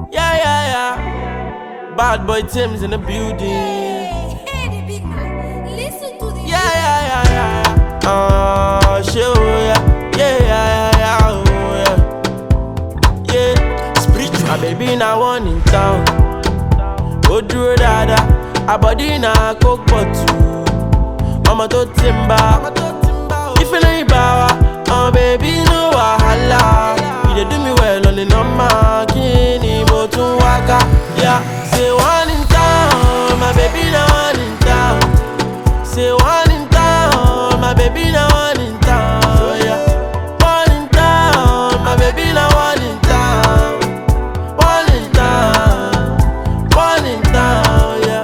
Yeah, yeah, yeah. Bad boy Tim's in the building. Hey, hey, the big man. Listen to the Yeah, yeah, yeah, yeah. yeah. Uh, shit, oh, yeah. Yeah, yeah, yeah, yeah, oh, yeah. Yeah. Spiritual. My baby now one in town. Ó dúró dáadáa, àbọ̀dí náà kó pọ̀ tù. Ọmọ tó ti ń bá. Ìfẹ́lẹ́ ìbá wa, ọmọ bèbí no wàhálà. You dey do me well on the number, kí ni mo tún wá ká? Yeah. Say one in town, my baby na one in town. Say one in town, my baby na one in town. Yeah. One in town, my baby na one in town. One in town, one in town, yeah.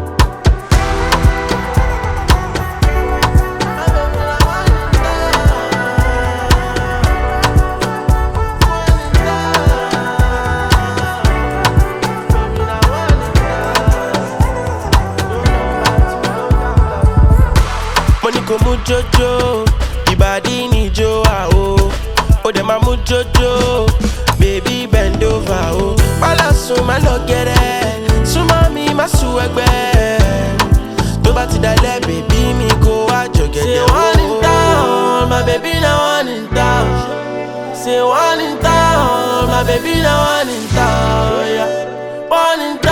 My baby na one in mo ní kò mú jójó ìbàdí níjó àwò ó dẹ̀ máa mú jójó bèbí bend over o. pálá sùn má lọ gẹ̀rẹ́ súnmọ́ mi má sùn ẹgbẹ́ tó bá ti dalẹ̀ bèbí mi kó wá jọ̀gẹ̀dẹ̀ o. say one in town my baby na one in town say one in town my baby na one in town yeah. one in